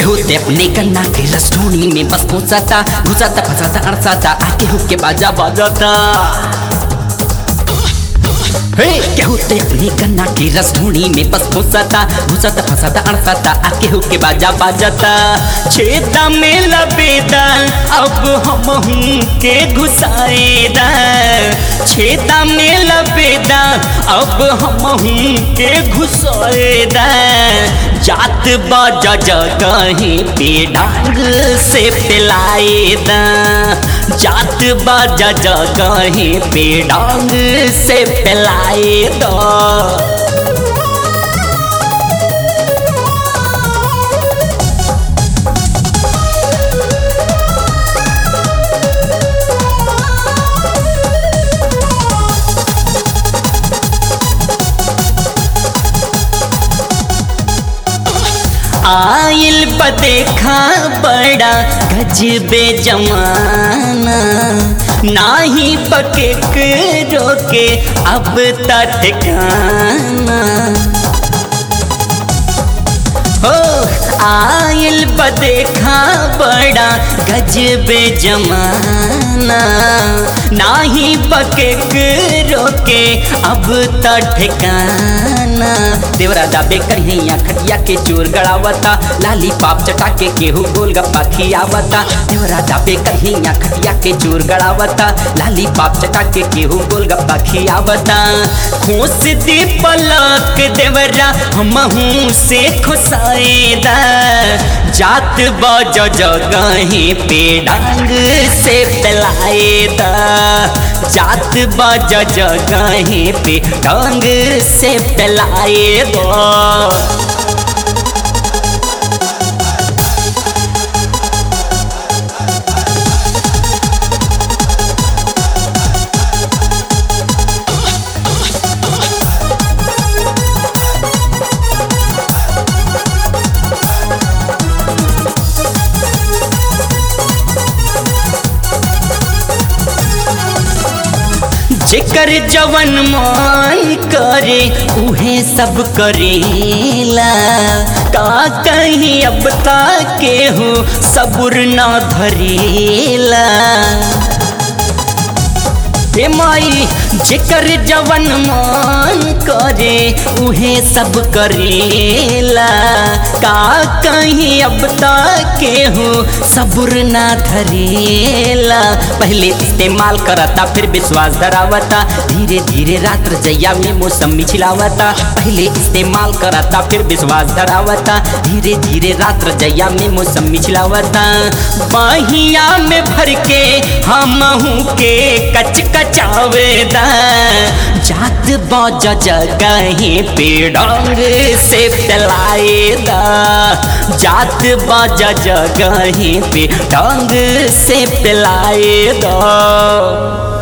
केहू ते अपने कन्ना के रसोनी में बस पहुंचाता घुसाता फंसाता अड़साता आ केहू के बाजा बजाता हे केहू ते अपने कन्ना के रसोनी में बस पहुंचाता घुसाता फंसाता अड़साता आ केहू के बाजा बजाता छेदा में लबेदा अब हम हूँ के घुसाएदा छेदा में लबेदा अब हम हूँ के घुसाएदा जात बाजा जगहीं पे डांग से पिलाएदा जात बाजा जगहीं पे डांग से पिलाएदा आइल बदेखा बड़ा गजबे जमाना नाही पके रोके अब तक ठिकाना हो आइल बदेखा बड़ा गजबे जमाना नाही पके रोके अब त ठिकाना देवरा दाबे करिया खटिया के चोर गड़ावता लाली पाप चटा के केहू गोल गप्पा खियावता देवरा दाबे करिया खटिया के चोर गड़ावता लाली पाप चटा के केहू गोल गप्पा खियावता खोस दे पलक देवरा हमहू से खुसाएदा जात बज जगहीं पे डांग से पिलाएदा जात बज जगहीं पे डांग से पिलाएदा जेकर जवन मान करे उहे सब करेला का कहीं अब तक केहू सबुर ना धरेला हे माई जेकर जवन मान करे उहे सब करेला का कहीं अब तक केहू सबुर ना धरेला पहले इस्तेमाल करता फिर विश्वास धरावता धीरे धीरे रात्र जैया में मौसमी छिलावता पहले इस्तेमाल करता फिर विश्वास धरावता धीरे धीरे रात्र जैया में मौसमी छिलावता बाहिया में भर के हम के कच कचावेदा जात बज जगहीं पे डांग से पिलाएदा जात बज जगहीं पे डांग से पिलाएदा